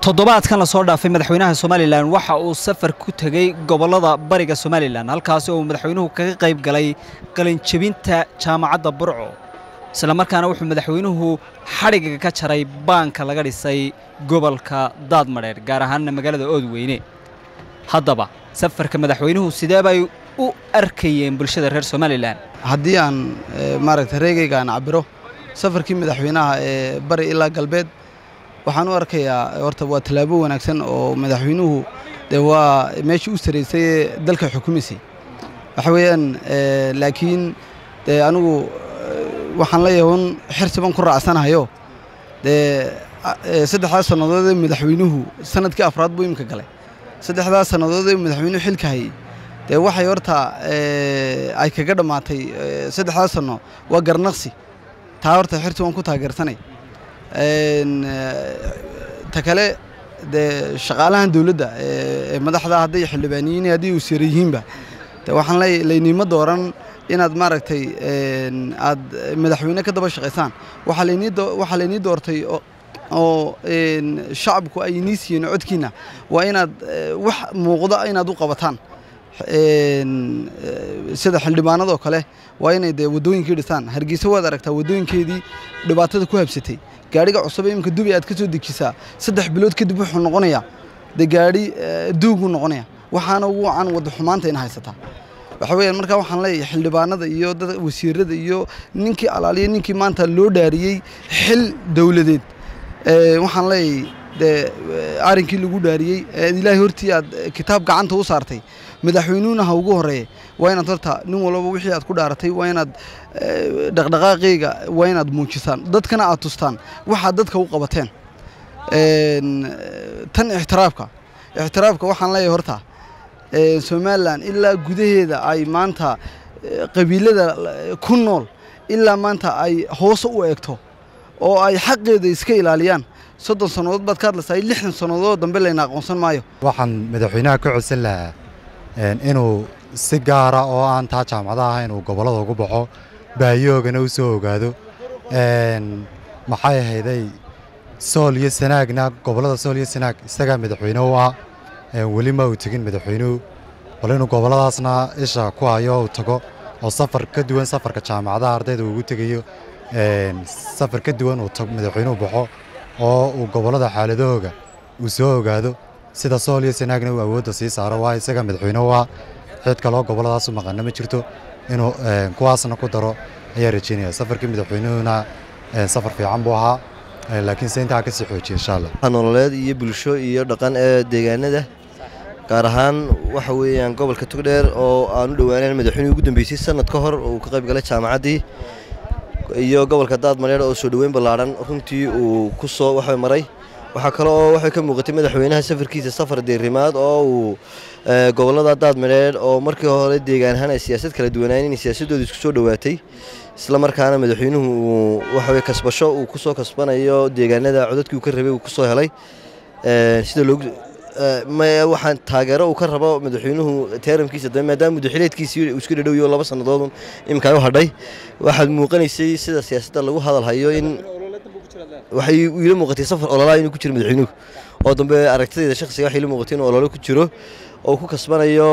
toddobaadkan lasoo dhaafay madaxweynaha somalilan waxa uu safar ku tegey gobollada bariga somalilan halkaasi oo uu madaxweynuhu kaga qayb galay qalinjebinta jaamacadda burco isla markaana wuxuu madaxweynuhu xadhigga ka jaray baanka laga dhisay gobolka daadmadheer gaar ahaanna magaalada oodweyne haddaba safarka madaxweynuhu sidee bay u arkayeen bulshada reer somalilan haddii aan maaragta reegayga aan cabiro safarkii madaxweynaha ee bari ilaa galbeed waxaan u arkayaa horta waa tallaabo wanaagsan oo madaxweynuhu dee waa meeshii u saraysay ee dalka xukumaysay waxa weeyaan laakiin dee anigu waxaan leeyahay un xirsiban ku raacsanahayo dee saddexdaas sannadood ee madaxweynuhu sanadkii afraad buu imika galay saddexdaas sannadood ee madaxweynuhu xilka hayay dee waxay horta ay kaga dhammaatay saddexdaas sanno waa garnaqsi taa horta xirsi waan ku taageersanay ta kale dee shaqaalahan dowladda ee madaxda hadday xildhibaaniyiin haddii uu sira yihiinba de waxaan leeyahay laynima dooran inaad maaragtay aad madaxweyne ka daba shaqaysaan waxaa laynii waxaa laynii doortay oo shacabku ay inii siiyeen codkiina waa inaad wax muuqda inaad u qabataan sida xildhibaanadoo kale waa inay dee waddooyinkii dhisaan hargeysa waad aragtaa waddooyinkeedii dhibaatada ku habsatay gaadhiga cusub ee imika dubi aad ka soo dejisaa saddex bilood kadib wuxuu noqonayaa dee gaadhi duuguu noqonaya waxaana ugu wacan wadda xumaanta in haysataa waxa weeyaan markaa waxaan leeyahay xildhibaanada iyo dad wasiirada iyo ninkii alaaliya ninkii maanta loo dhaariyey xil dowladeed waxaan leeyahay dee arrinkii lagu dhaariyey ilaahay hortii aad kitaab gacanta u saartay madaxweynuhuna ha ugu horeeye waa inaad horta nin walbaba wixii aad ku dhaaratay waa inaad dhaqdhaqaaqeyga waa inaad muujisaan dadkana aad tustaan waxaad dadka u qabateen tan ixtiraafka ixtiraafka waxaan leeyahay horta somalilan ilaa gudaheeda ay maanta qabiilada ku nool ilaa maanta ay hoose u eegto oo ay xaqeeda iska ilaaliyaan soddon sannadood baad ka hadlaysaa lixdan sannadood dambe layna aqoonsan maayo waxaan madaxweynaha ka codsan lahaa inuu si gaara oo aan taa jaamacadaha ahayn uu gobollada ugu baxo baayoogana u soo ogaado maxay ahayday sool iyo sanaagna gobollada sool iyo sanaag isagaa madaxweyne u ah weli ma uu tegin madaxweynuhu bal inuu gobolladaasna isha ku hayo uu tago oo safar ka duwan safarka jaamacadaha ardayda ugu tegayo safar ka duwan uu madaxweynuhu baxo oo uu gobollada xaaladahooga uu soo ogaado sida sool iyo sanaagna uu awoodda sii saaro waa isaga madaxweyne u ah cid kaloo gobolladaas u maqanna ma jirto inuu kuwaasna ku daro ayaa rajeynaya safarkii madaxweynuhuna safar fiican buu ahaa laakiin se intaa ka sii xoojiya insha allah nololeed iyo bulsho iyo dhaqan ee deegaanada gaar ahaan waxa weeyaan gobolka togdheer oo aan u dhowaanan madaxweynihii ugu dambeysay sanad ka hor uu ka qayb galay jaamacaddii iyo gobolka daadmareer oo soo dhoweyn ballaadhan runtii uu ku soo waxa maray waxaa kale oo waxay ka muuqatay madaxweynaha safarkiisa safar deerimaad oo uu gobollada daadmareer oo markii hore deegaan ahaan ay siyaasad kala duwanaayen inay siyaasadooda isku soo dhowaatay isla markaana madaxweynuhu uu waxaweye kasbasho uu ku soo kasbanayo deegaanada codadkii uu ka rabay uu ku soo helay sida loogu waxaan taageero uu ka rabo madaxweynuhu teeramkiisa dambe maadaama mudaxileedkiisii uu isku dhadhowiyo laba sannadoodun iminkaa u hadhay waxaad muuqanaysay sida siyaasadda lagu hadal hayo in waxay iila muuqatay safar ololaa inuu ku jiro madaxweynuhu oo dambe aragtidayda shakhsiga waxay ila muuqatay inuu ololo ku jiro oo ku kasbanayo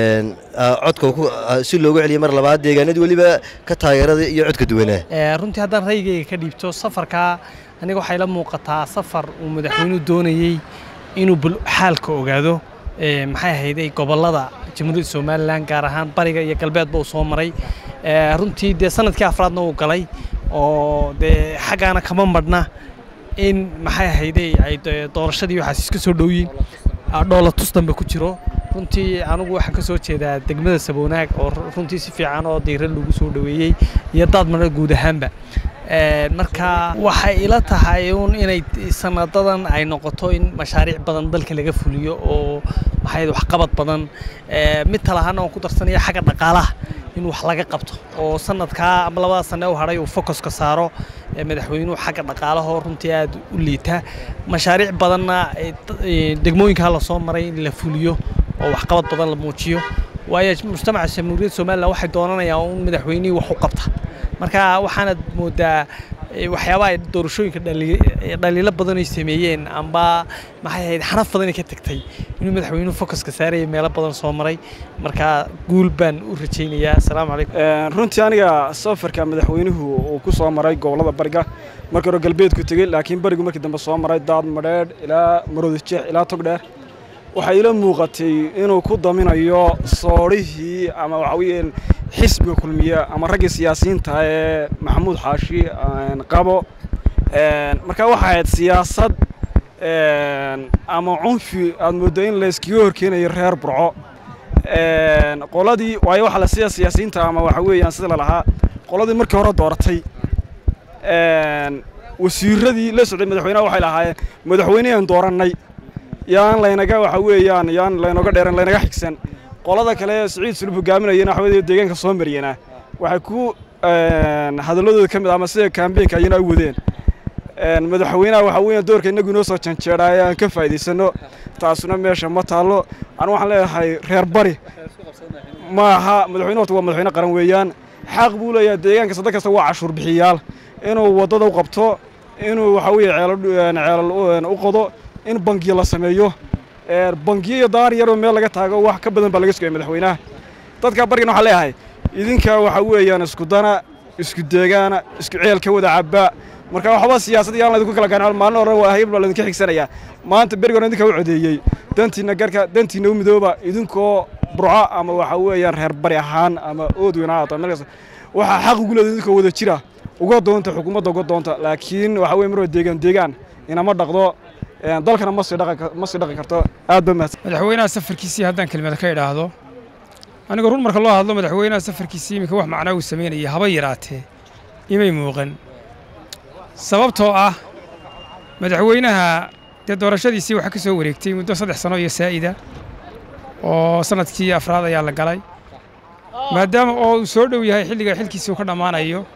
codka si loogu celiyo mar labaad deegaanadii weliba ka taageerada iyo codka duwanaa runtii haddaan raygayga ka dhiibto safarkaa aniga waxay la muuqataa safar uu madaxweynuhu doonayey inuu xaalka ogaado maxay ahayday gobollada jamhuuriyadda somalilan gaar ahaan bariga iyo galbeedba uu soo maray runtii dee sanadkii afraadna uu galay oo dee xaggaana kama madhna in maxay ahayday ay doorashadii waxaas iska soo dhowyiin dhoola tus dambe ku jiro runtii anigu waxaan ka soo jeedaa degmada saboonaag oo runtii si fiican oo diira lagu soo dhoweeyey iyo daadmana guud ahaanba marka waxay ila tahay un inay sanadadan ay noqoto in mashaariic badan dalka laga fuliyo oo maxay waxqabad badan mid talahaana waan ku darsanaya xagga dhaqaalaha in wax laga qabto oo sanadkaa ama labada sane u hadhay uu focuska saaro madaxweynuhu xagga dhaqaalahoo runtii aad u liita mashaariic badanna degmooyinkaa lasoo maray in la fuliyo oo waxqabad badan la muujiyo waayo mujtamaca jamhuuriyadda somalilan waxay doonanayaan un madaxweynihii wax u qabta marka waxaanad moodaa ee, waxyaabaha ay doorashooyinka dhali- ee, dhaliilo badan ay sameeyeen amba maxay ahayd xanaf badan ay ka tagtay inuu madaxweynuhu focuska saaraya meelo badan soo maray marka guul baan u rajaynayaa asalaamu calaykum Een, runtii aniga safarka madaxweynuhu uu ku soo maray gobollada bariga markii hore galbeedku tegey laakiin barigu markii dambe soo maray daad madheedh ilaa maroodijeex ilaa togdheer waxay ila muuqatay inuu ku daminayo soodhihii ama waxa weeyaan xisbiga kulmiya ama raggii siyaasiyiinta ee maxamuud xaashi een, qabo Een, marka waxay ahayd siyaasad een, ama cunfi aad mooddo in la iskaga horkeenayo reer burco Een, qoladii waayo waxa la sida siyaasiyiinta ama waxa weeyaan sida la lahaa qoladii markii hore dooratay een, wasiiradii la socday madaxweynaha waxay lahaayeen madaxweyneyaan doorannay yaan laynaga waxa weeyaan yaan laynoga dheeran laynaga xigsan qolada kale ee siciid sulub hogaaminayana waxa weeye deegaanka soo mariyana waxay ku een, hadalladooda ka mid ah ama sida kaambeenka ayana u wadeen Een, madaxweynaha waxa weeyaan doorka innagu inoo soo janjeedhaaya aan ka faa'iidaysano taasuna meesha ma taallo anu waxaan leeyahay reer bari ma aha madaxweyne horta waa madaxweyne qaran weeyaan xaq buu leeyahay deegaan kasta dad kasta waa cashuur bixiyaal inuu waddada u qabto inuu waxa weeye ceelal ceelal u- u qodo in bangiyo la sameeyo Ee, bangiyo iyo daar yaroo meel laga taago wax ka badan baa laga sugaya madaxweynaha dadka barigana waxaan leeyahay idinka waxa weeyaan isku dana isku deegaana isku ceel ka wada cabba marka waxba siyaasad yaan laydinku kala garan maalin hore waa hayb baa laydinka xigsanayaa maanta berigoona idinka u codeeyey dantiina garka dantiina u midooba idinkoo burco ama waxa weeyaan reer bari ahaan ama ood weyn ha ahaato meel kasta waxaa xaq ugu leedahay idinkoo wada jira uga doonta xukuumadda uga doonta laakiin waxa weeye marwa deegaan deegaan inama dhaqdo een, dalkana ma sii dhaqan ka- ma sii dhaqan karto aad ba mahadsan madaxweynaha safarkiisii haddaan kelmada ka idhaahdo aniga run marka loo hadlo madaxweynaha safarkiisii iminka wax macnaa uu samaynaya haba yaraatee imay muuqan sababtoo ah madaxweynaha dee doorashadiisii waxaa ka soo wareegtay muddo saddex sano iyo saa'ida oo sanadkii afraad ayaa la galay maadaama oo uu soo dhow yahay xilliga xilkiisii uu ka dhammaanayo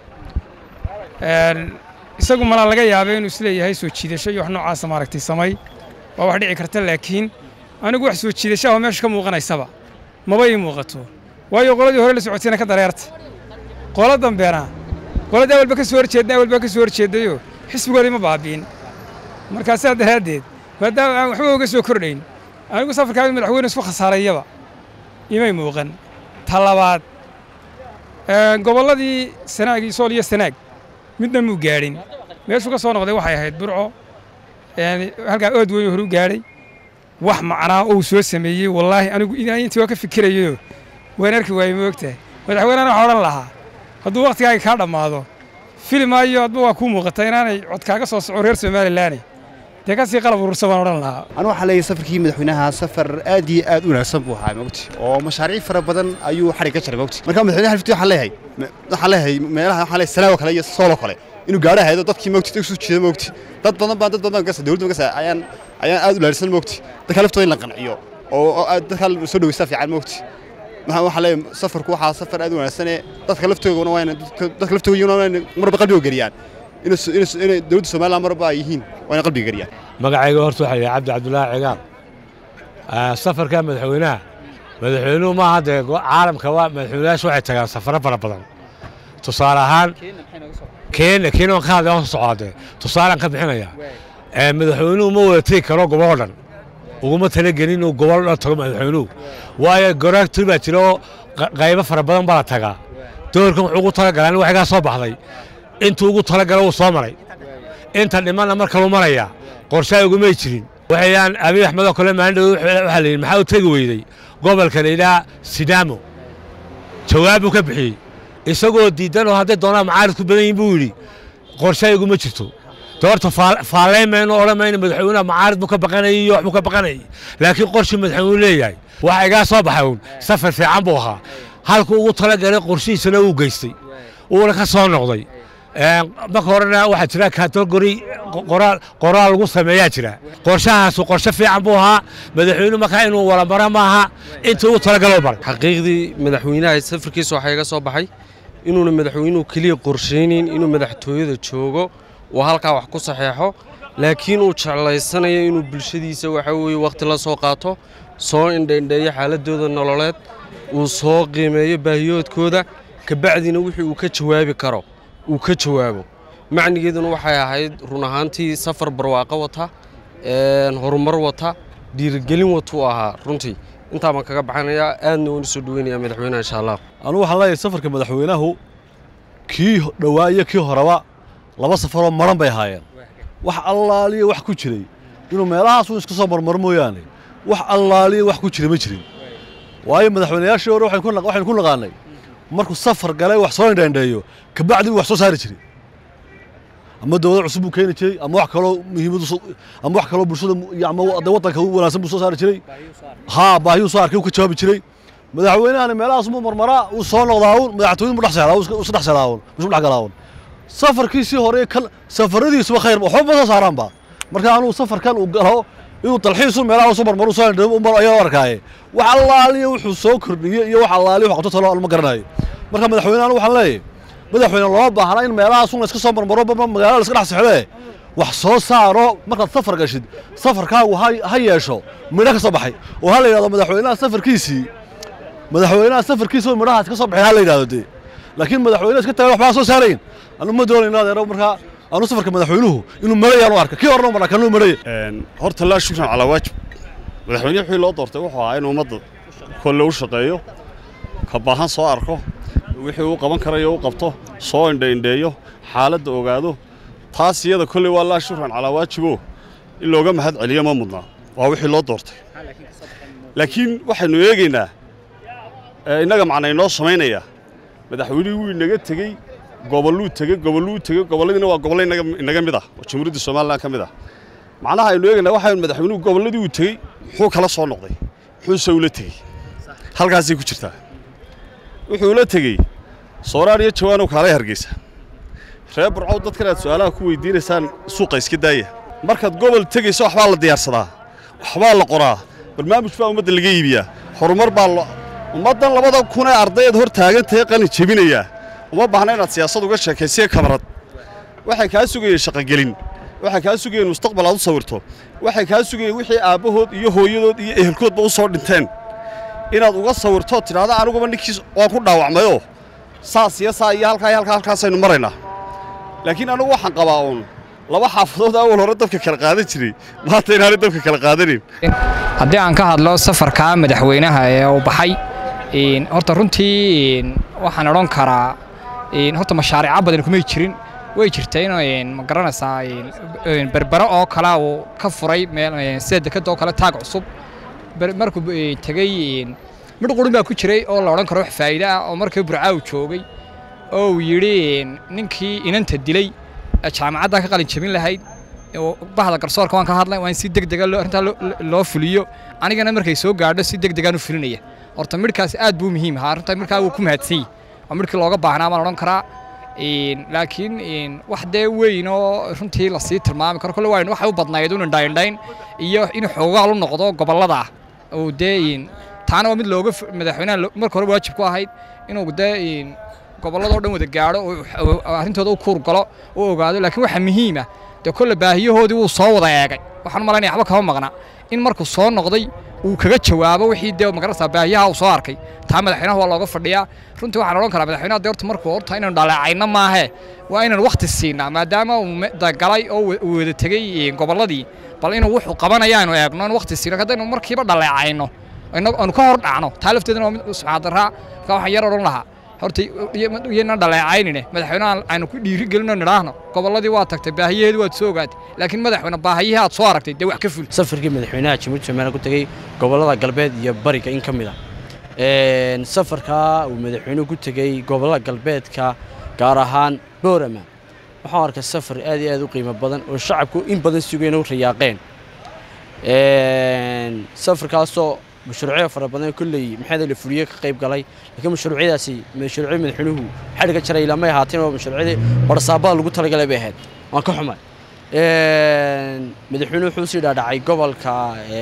een, isagu malaa laga yaabay inuu isleeyahay soo jiidasho iyo wax noocaasa maaragtay samay waa wax dhici karta laakiin anigu wax soo jiidashaha oo meesha ka muuqanaysaba maba ii muuqato waayo qoladii hore la socotayna ka dareerta qola dambeena qoladii awalba ka soo horjeedna awalba ka soo horjeedayo xisbigoodii ma baabi'in markaa sidaa daraaddeed maadaama aan waxba uga soo kordhayn anigu safarkaa madaxweyne isku khasaarayaba imay muuqan ta labaad een, gobolladii sanaag iyo sool iyo sanaag midna muu gaadhin meeshuu ka soo noqday waxay ahayd burco een, halkaa ood weyn hore u gaadhay wax macnaa uu soo sameeyey wallaahi anigu inaan intii waa ka fikirayo waan arki waayey moogtahay madaxweynena waxaa odhan lahaa hadduu wakhtigaaga kaa dhammaado filimaayo adba waa kuu muuqata inaanay cod kaaga soo soco reer somalilaane dee ka sii qalab urursa baan odhan lahaa anu waxaa leeyahay safarkii madaxweynaha safar aad iyo aad u wanaagsan buu ahaa mogti oo mashaariic fara badan ayuu xarig ka jaray mogti marka madaxweynaha halfiti waxaan leeyahay me- waxaan leeyahay meelaha waxaan leeyahay sanaago kale iyo soolo kale inuu gaadho haydo dadkii mogti isu jeeda mogti dad badan baan dad badan gasa dawladda gasa ayaan ayaan aad u laarisan mogti dadka laftooda in la qanciyo oo oo aad dadka soo dhaweysta fiican mogti maxaa waxaa leeyahay safarku waxaa safar aad u wanaagsan ee dadka laftoodana waa inay dadka- dadka laftoodana waa inay marba qalbiga geliyaan inay s- inay s- inay dawladda Soomaaliland marba ay yihiin waa inay qalbiga geliyaan magacayga horta waxaa yidhi cabdi cabdulaahi cigaal Ah, safarka madaxweynaha madaxweynuhu maaha dee go- caalamka waa madaxweynayaashu waxay tagaan safaro fara badan tusaale ahaan keenya keenya waan ka hadlay waan socdaa dee tusaalaan ka bixinaya Eh, madaxweynuhu ma wada tegi karo gobol dhan uguma talagelin inuu gobol dhan tago madaxweynuhu waayo goraagtii baa jira oo qa- qaybo fara badan baa la tagaa doorkan wuxuu ugu talagalaa in waxigaa soo baxday intuu ugu talagala wuu soo maray inta dhimanna mar kaluu marayaa qorshaa ugumay jirin waxayaan abiy axmed oo kale maalin dhow waxaa la yidhi maxaa u tegi weydey gobolka la yidhaha sidaamo jawaab buu ka bixiyey isagoo diidan oo hadday doonaan macaarid ku badan yihin buu yidhi qorshaa iguma jirto doorta faallayn mayno odhan mayno madaxweynaha macaarid buu ka baqanayay iyo wax buu ka baqanayay laakiin qorshii madaxweynuhu leeyahay waxa igaa soo baxay uun safar fiican buu ahaa halkuu ugu talagalay qorshihiisana uu geystay uuna ka soo noqday Een, marka horena waxaa jira kategori qoraal qoraal lagu sameeyaa jira qorshahaasu qorshe fiican buu ahaa madaxweynuhu markaa inuu wala mara maaha intii ugu talagaloo baray xaqiiqdii madaxweynaha safarkiisa waxaa iga soo baxay inuuna madaxweynuhu keliya qorshaynin inuu madaxtooyada joogo oo halkaa wax ku saxeexo laakiin uu jeclaysanayo inuu bulshadiisa waxa weeye wakhti la soo qaato soo indhaindheeyo xaaladooda nololeed uu soo qiimeeyo baahiyoodkooda kabacdina wixii uu ka jawaabi karo uu ka jawaabo macnigeeduna waxay ahayd run ahaantii safar barwaaqo wata horumar wata dhiirigelin watuu ahaa runtii intaa baan kaga baxanayaa aadna waan usoo dhaweynayaa madaxweynaha insha allah anugu waxaan leeyahay safarka madaxweynahu kii dhowaa iyo kii horeba laba safaroo maran bay ahaayeen wax allaaliya wax ku jiray inuu meelahaas uun iska soo marmaro mooyaane wax allaaliya wax ku jira ma jirin waayo madaxweynayaashii hore waxaynu ku naqaanay markuu safar galay wax soo indhaindheeyo kabacdi uu wax soo saari jiray ama dowlad cusub buu keeni jiray ama wax kaloo muhiimadu ama wax kaloo bulshada ama de waddanka u wanaagsan buu soo saari jiray haa baahiyuu soo arkay uu ka jawaabi jiray madaxweynahani meelahaas muu marmaraa uu soo noqdaa uun madaxtooyin buu dhex seexdaa uu isdhex seexdaa uun isku dhex galaa uun safarkiisii hore kal safaradiisuba khayr waxba ma soo saaraanba marka anuu safarkan uu galo inuu dalxiisu meelaha soo marmaro soo indho umar ayaa arkaaye wax allaaliya wuxuu soo kordhiyey iyo wax allaaliya wax qabto talo ma garanayo marka madaxweynahan waxaan leeyahay madaxweyne looma baahna in meelahaas un iska soo marmaro magaalada la iska dhex sexdee wax soo saaro markaad safar gashid safarkaagu ha yeesho midho ka soo baxay oo ha la yidhahdo madaxweynaha safarkiisii madaxweynaha safarkiisa midhahaas ka soo baxay ha la yidhahdo dee laakiin madaxweyne iska tagan waxbaa soo saarayn anu ma doonayno adeero markaa anu safarka madaxweynuhu inuu marayaan u arka kii horena maraa kanuu maraya horta laa shukran calaa waajib madaxweyne wixii loo doortay wuxuu ahaa in ummadda kolle u shaqeeyo ka baahan soo arko wixii uu qaban karayo u qabto soo indhaindheeyo xaaladda ogaado taas iyada kolley waa laa shukran calaa waajibo in looga mahad celiyo ma mudnaa waa wixii loo doortay laakiin waxaynu eegaynaa innaga macna inoo samaynaya madaxweynihii wuu inaga tegey gobolluu tegey gobolluu tegey gobolladiina waa gobollo inaga mid ah oo jamhuuriyadda somalilan ka mid ah macnaha aynu eegaynaa waxaynu madaxweynuhu gobolladii uu tegey muxuu kala soo noqday muxuuse ula tegey halkaasay ku jirtaa wuxuu ula tegey sooraan iyo jawaanow kaalay hargeysa reer burcow dadkan aad su'aalaha ku weydiinaysaan suuqa iska daaya markaad gobol tegayso waxbaa la diyaarsadaa waxbaa la qoraa barnaamij baa ummadda laga iibiyaa horumar baa ummaddan labada kun ee ardayeed hor taagantahay qalin jebinayaa uma baahna inaad siyaasad uga sheekaysiya kamarad waxay kaa sugayeen shaqogelin waxay kaa sugayeen mustaqbal aad u sawirto waxay kaa sugayeen wixii aabbahood iyo hooyadood iyo ehelkoodba u soo dhinteen inaad uga sawirto tidhaahdo aniguba ninkiis waan ku dhaawacmayoo saas iyo saa iyo halkaa iyo halkaa halkaasaynu maraynaa laakiin anigu waxaan qabaa uun laba xaafadood awal hore dabka kala qaadan jiray maanta inaanay dabka kala qaadanin haddii aan ka hadlo safarka madaxweynaha ee uu baxay horta runtii waxaan odhan karaa horta mashaariica badan kumay jirin way jirta in ma garanaysaa berbero oo kale uu ka furay sida dekada oo kale taag cusub markuu tegey midh qurun baa ku jiray oo la odhan karo wax faa'iide ah oo markii burcaa uu joogay oo uu yidhi ninkii inanta dilay jaamacaddan ka qalin jebin lahayd bahda garsoorka waan ka hadlay waa in si degdega arrintaa loo fuliyo anigana markay soo gaadho si degdegaan u fulinaya horta midhkaas aad buu muhiim ahaa arrintaa markaa wuu ku mahadsan yahay waa midhkii looga baahnaa baan odhan karaa laakiin wax dee weyn oo runtii lasii tilmaami karo kolle waa waxay u badnayd un indhaindhayn iyo in xoogaal u noqdo gobollada oo dee taana waa mid looga madaxweynaha marka hore waajib ku ahayd inuu dee gobolladoo dhan wada gaadho arrintooda u kuur galo u ogaado laakiin waxaa muhiima dee kolle baahiyahoodii wuu soo wada eegay waxaan u malaynaya waxba kama maqna in markuu soo noqday uu kaga jawaabo wixii dee magarasa baahiyaha uu soo arkay taa madaxweynaha waa looga fadhiyaa runtii waxaan odhan karaa madaxweynaha dee horta markuu horta inaynu dhaleecayno maahe waa inaynu wakhti siinaa maadaama uu galay oo uu wada tegey gobolladii bal inuu wuxuu qabanaya aynu eegno in wakhti siino haddaynu markiiba dhaleecayno aynu ka hor dhacno taa lafteedana waa mid subxaadaraa marka waxaan yar odhan lahaa horta iyana dhaleecaynine madaxweynaha aynu ku dhiiri gelino nidhaahno gobolladii waa tagtay baahiyaheedii waad soo ogaatay laakiin madaxweyne baahiyihii aad soo aragtay dee wax ka ful safarkii madaxweynaha jamhuuriyadda somaliland ku tegey gobollada galbeed iyo bariga in ka mid ah safarkaa uu madaxweynuhu ku tegey gobollada galbeedka gaar ahaan boorama waxaan arkay safar aad iyo aad u qiimo badan oo shacabku in badan sugeen u rayaaqeen safarkaasoo mashruucyo fara badan kulley maxaa la fuliye ka qayb galay laakiin mashruucyadaasi mashruucyo madaxweynuhu xadhiga jaray lamay ahaateen oo mashruucyadii barsaabada lagu talagalay bay ahayd waan ka xumay madaxweynuhu wuxuu sii dhaadhacay gobolka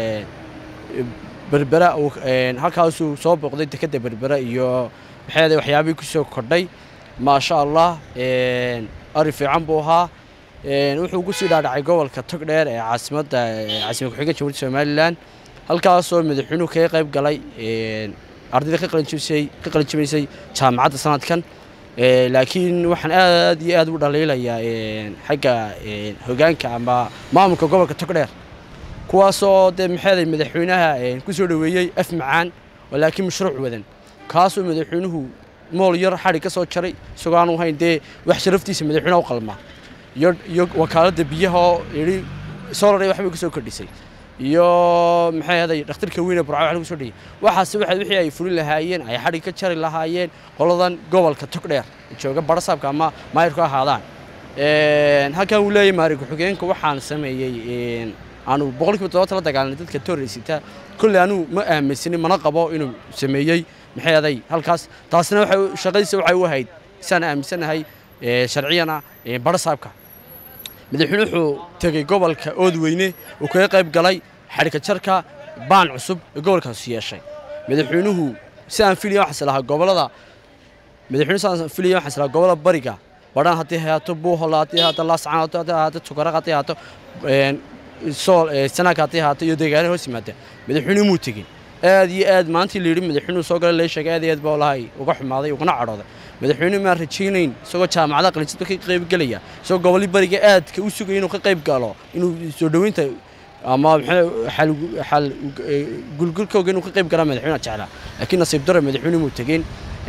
berbera halkaasuu soo booqday dekadda berbera iyo maxaa waxyaabihii kusoo kordhay maasha allah ari fiican buu ahaa wuxuu ku sii dhaadhacay gobolka togdheer ee caasimadda caasimad ku-xigeenka jamhuuriyadda somalilan halkaasoo madaxweynuhu kaga qayb galay ardayda ka qalinjibisay jaamacadda sanadkan Ee, laakiin waxaan aad iyo aad u dhaliilayaa een, xagga een, hogaanka ama maamulka gobolka togdheer kuwaasoo dee maxeeday madaxweynaha een, ku soo dhoweeyey af macaan oo laakiin mashruuc wadan kaasoo madaxweynuhu mool yar xadhig ka soo jaray isagoo aanu hayn dee wax sharaftiisa madaxweynaha u qalmaa iyo iyo wakaaladda biyaha oo yidhi solar waxbay ku soo kordhisay iyo maxay ahaday dhakhtarka weyne burca wax lagu soo dhigay waxaas waxa wixii ay fulin lahaayeen ay xadhig ka jari lahaayeen qoladan gobolka togdheer jooga barasaabka ama maayirku ahaadaan Een, halkan uu leeyahay maari ku-xigeenka waxaan sameeyey een, aanu boqolkiiba todobaatan la dagaalanay dadka toorreysita kolley anuu ma aaminsanin mana qabo inuu sameeyey maxay aday halkaas taasina waxay u- shaqadiisa waxay u ahayd saan aaminsanahay ee, sharciyana ee, barasaabka madaxweyne wuxuu tegey gobolka oodweyne uu kaga qayb galay xadhika jarka baan cusub ee gobolkaasi yeeshay madaxweynuhu si aan filaya waxaas lahaa gobolada madaxweyne si aan filaya waxaas lahaa gobolada bariga badhan haddii hayaato buuhola haddii hayaato laascaan haddii hayaato tukaraq haddii hayaato een, sool ee, sanaag haddii hayaato iyo deegaano hoos yimaada madaxweyne muu tegin aad iyo aad maantii la yidhi madaxweynuhu soo galay lee sheegay aad iyo aad baa walahi uga xumaaday ugana cadhooday madaxweyne maan rajaynayn isagoo jaamacadaha qalinjidba ka qayb gelaya isagoo gobolli bariga aadka u sugaya inuu ka qayb galo inuu soo dhoweynta ama maxaa xal xal gulgulkooga inuu ka qayb galaa madaxweynaha jeclaa laakiin nasiib daro madaxweyne muu tegin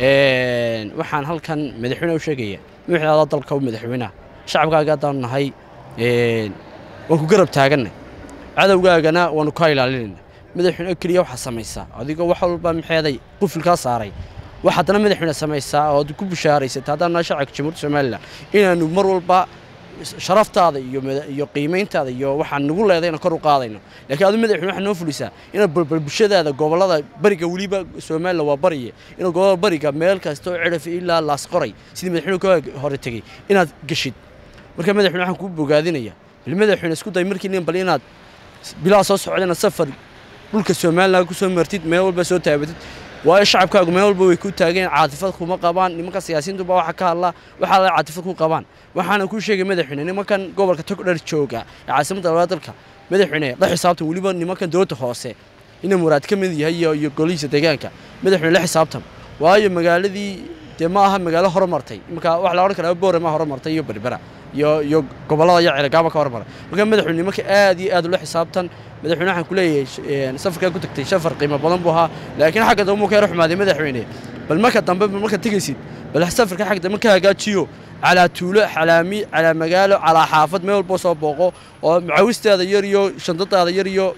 Een, waxaan halkan madaxweyne u sheegaya wixii adaa dalka u madaxweynaha shacabkaaga haddaan nahay een, waan ku garab taagannay cadowgaagana waanu kaa ilaalinayna madaxweyne keliya waxaa samaysaa adigoo wax walba maxeeday qufilkaa saaray wax haddana madaxweyne samaysaa oo aad ku bushaaraysata haddaan nahay shacabka jamhuuriyadda somalilan inaanu mar walba sharaftaada iyo mada- iyo qiimayntaada iyo waxaan nagu leeday inaan kor u qaadayno laakiin adu madaxweyne waxaa noo fulisaa inaad balbal bulshadaada gobollada bariga weliba somalilan waa bariye inaad gobollada bariga meel kasta oo cidhaf ilaa laas qoray sidii madaxweyne ka hore tegey inaad geshid marka madaxweyne waxaan kuu bogaadinaya bal madaxweyne isku day markii nin bal inaad bilaa soo socdana safar dhulka somalilan ku soo martid meel walba soo taabatid waayo shacabkaagu meel walba way ku taageen caatifad kuma qabaan nimanka siyaasiyiintuba waxa ka hadla waxaa la caatifad ku qabaan waxaana kuu sheegay madaxweyne nimankan gobolka togdher jooga ee caasimadda labaad dalka madaxweyne la xisaabtan weliba nimankan dowladda hoose ina muraad ka mid yahay iyo iyo golihiisa deegaanka madaxweyne la xisaabtan waayo magaaladii dee ma aha magaalo horumartay marka wax la odhan karaa boore ma horumartay iyo berbera iyo iyo gobollada iyo ceelgaaba ka horumaray marka madaxweyne nimanka aad iyo aad ula xisaabtan madaxweyne waxaan ku leeyahay sh- een, safarkaa ku tagtay safar qiimo badan buu ahaa laakiin xagga dambe uu ka yara xumaaday madaxweyne bal marka dambe bal marka tegaysid bal safarka xagga dambe ka hagaajiyo calaa tuulo calaami calaa magaalo calaa xaafad meel walba soo booqo oo macawistaada yar iyo shandadaada yar iyo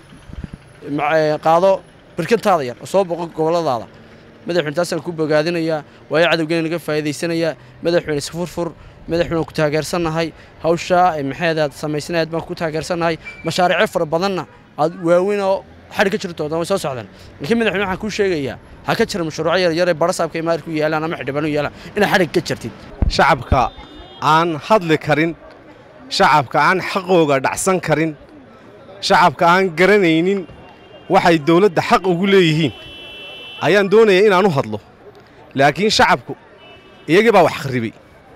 ma- ee, qaado birkantaada yar oo soo booqo gobolladaada madaxweyne taasaan ku bogaadinayaa waayo cadowgeena naga faa'iidaysanayaa madaxweyne isfurfur madaxweyne ku taageersannahay hawshaa ee maxeedaad samaysanayd baan ku taageersannahay mashaariico fara badanna aad waaweyn oo xadhi ka jirto way soo socdaan laakiin madaxweyne waxaan kuu sheegayaa ha ka jira mashruuco yar yar ee barasaabka ee maarku yaalaan ama xildhibaan u yaalaan inaad xadhig ka jirtid shacabka aan hadli karin shacabka aan xaqooga dhacsan karin shacabka aan garanaynin waxay dowladda xaq ugu leeyihiin ayaan doonayaa inaan u hadlo laakiin shacabku iyagii baa wax kharribay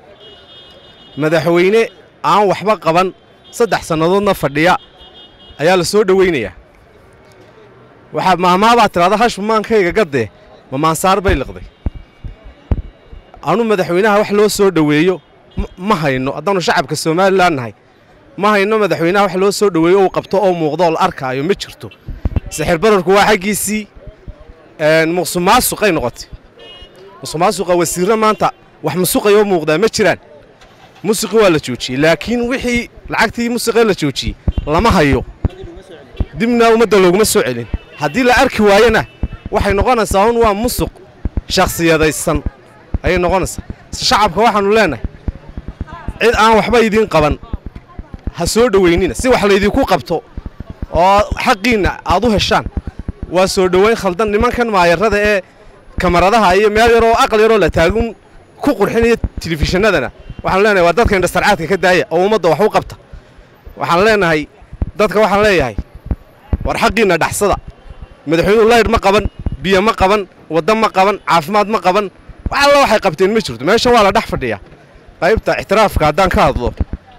madaxweyne aan waxba qaban saddex sannadoodna fadhiya ayaa la soo dhowaynayaa waxaa maamaabaad tidhahda hashbu maankayga gaddee ma maansaar bay liqday anu madaxweynaha wax loo soo dhoweeyo ma- ma hayno haddaannu shacabka somalilan nahay ma hayno madaxweynaha wax loo soo dhoweeyo uu qabto oo muuqdo oo la arkaayo ma jirto sixir bararku waa xaggiisii een, muqsumaasuqay noqotay muqsumaasuqa wasiirro maanta wax musuqayoo muuqdaa ma jiraan musiqi waa la joojiyey laakiin wixii lacagtii musiqee la joojiyey lama hayo dibna ummadda looguma soo celin haddii la arki waayona waxay noqonaysaa un waa musuq shakhsiyadaysan ayay noqonaysaa shacabka waxaannu leenahay cid aan waxba idiin qaban ha soo dhoweynina si wax laydinku qabto oo xaqiinna aad u heshaan waa soo dhoweyn khaldan nimankan maayarrada ee kamaradaha iyo meel yaroo aqal yaroo la taagun ku qurxinaya telefishinadana waxaan leenahay waa dadka indhasarcaadka ka daaya oo ummadda wax u qabta waxaan leenahay dadka waxaan leeyahay war xaqiinna dhaxsada madaxweynuhu laydh ma qaban biyo ma qaban waddo ma qaban caafimaad ma qaban wax alla waxay qabteen ma jirto meeshan waa la dhex fadhiyaa qaybta ictiraafka haddaan ka hadlo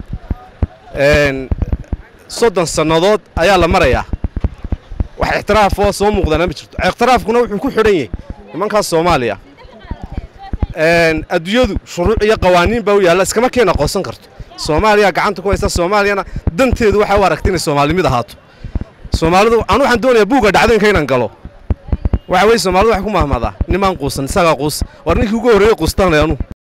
een, soddon sannadood ayaa la marayaa wax ictiraaf oo soo muuqdana ma jirto ictiraafkuna wuxuu ku xidhan yahay nimankaas soomaaliya adduunyadu shuruuc iyo qawaaniin baa u yaalla iskama keena aqoonsan karto soomaaliya gacanta ku haysta soomaaliyana danteedu waxay u aragtay inay soomaalimid ahaato soomaalidu anu waxaan doonayaa buugga dhacdooyinka inaan galo waxa weye soomaalidu waxay ku mahmadaa nimaan quusan isagaa quus war ninkii ugu horreeyey quustanay anu